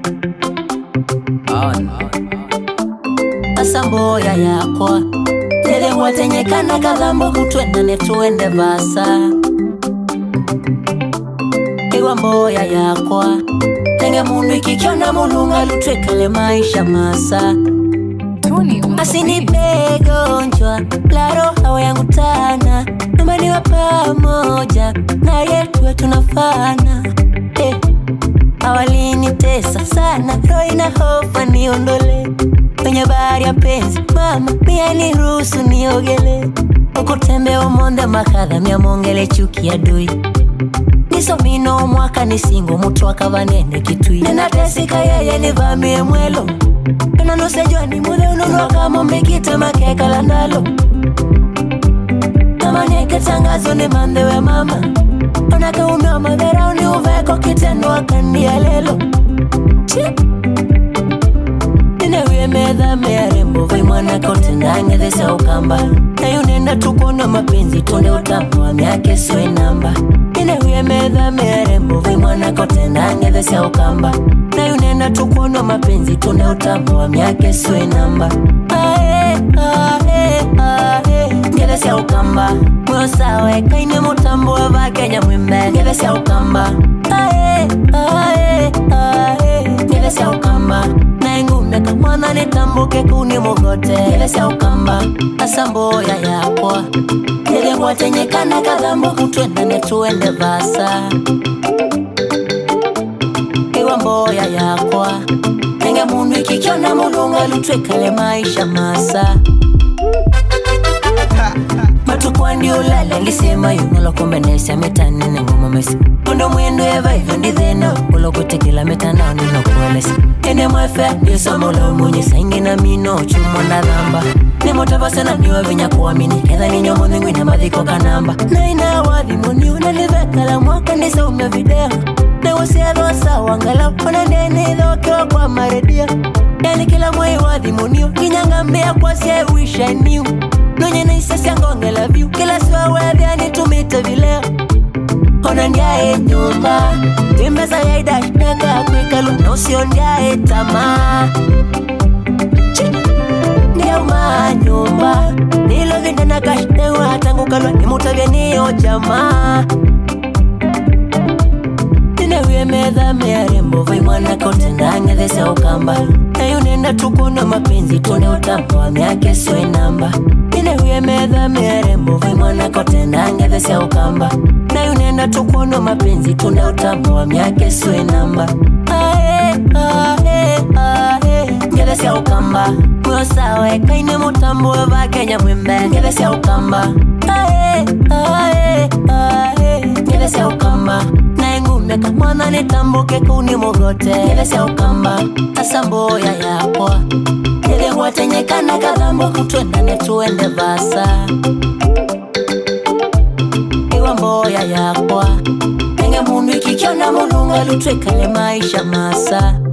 asamboya yakwa tethewatenyekana kathambo kutwendane tuende vasa iwa mboya yakwa tenge mundu ikikiona mulunga lutwekale maisha masa Tony on the asinipegonjwa la roho yangu tana nyumbaniwa pamoja na yetuwe tunafana eh. awalinitesa sana roho ina hofa niondole kwenye bahari ya penzi mama pia ni ruhusu niogele ukutembea umonde makadha myamongele chuki ya dui nisomino mwaka nisingo mutu akavanene kitui ninatesika yeye nivamie mwelo nanusejwa ni mudhe ununwakamomikite makekala ndalo amaneke tangazo ni mandhewe mama onakaumewa madharau ni uveko kitendo akandia lelo inewie medha mearembo vai mwana kotenangethesa ukamba nayunenda tukona mapenzi tonde utambo wa myake siwe namba inewie medha mearembo vai mwana kotenangethesa ukamba nayunenda tukona mapenzi tonde utambo wa myake siwe namba ae, ae, ae. ngethesya ukamba mwosawe kaine mutambo wa vakenya mwimbe ngethesya ukamba ae, ae, ae. ngethesya ukamba naengumeka mwana nitambuke kuni mugote ngethesya ukamba asamboya yakwa nithegwatenyekana kathambo kutwendane tuende vasa iwa mboya yakwa nenge mundu ikikiona mulunga lutwekale maisha masa matukwandi ulale ngisema yungolokombenesya mitanine ngomomesi ondo mwendo eva hivyo ndithina ulokutekela mitandao ninokuelesa ene mwefe ndiosomolo munyisa ingi na mino chumo ndathamba nimutavasana niwe vinya kuamini etha ninyomothinguine mathiko kanamba naina wathimuni unalivekala mwaka ndisaumia video newosiethwa sawa ngala ona ndenithokewa kwa maredio yani kila mwei wathimunio nginyangambia kwasiewishanio nonyena isesya ngongela vyu kila siwawethia nitumite vileo ona ndiae nyumba timbesa yaidashneka kwikalu na usio ndiae tamaa ndiauma nyumba nilovinda na kashnewa tangukalwa nimutavya niyo jamaa tinewie metha mearembo vai mwana kotendang'ethesya ukamba nayunenda tukuna mapenzi tune utambo wa myake swe namba tinewie metha mearembo vai mwana kotendang'ethesya ukamba nayunenda tukuna mapenzi tune utambo wa myake swe namba ae, ae, ae. ngethesya ukamba mwosawe kaine mutambo wa vakenya mwimbe ngethesya ukamba ae, ae, ae. ngethesya ukamba naengumeka mwana nitambuke kuni mugote ngethesya ukamba asamboya yakwa ithegwatenyekana kathambo kutwendane tuende vasa iwa mboya yakwa enge mundu ikikiona mulunga lutwekale maisha masa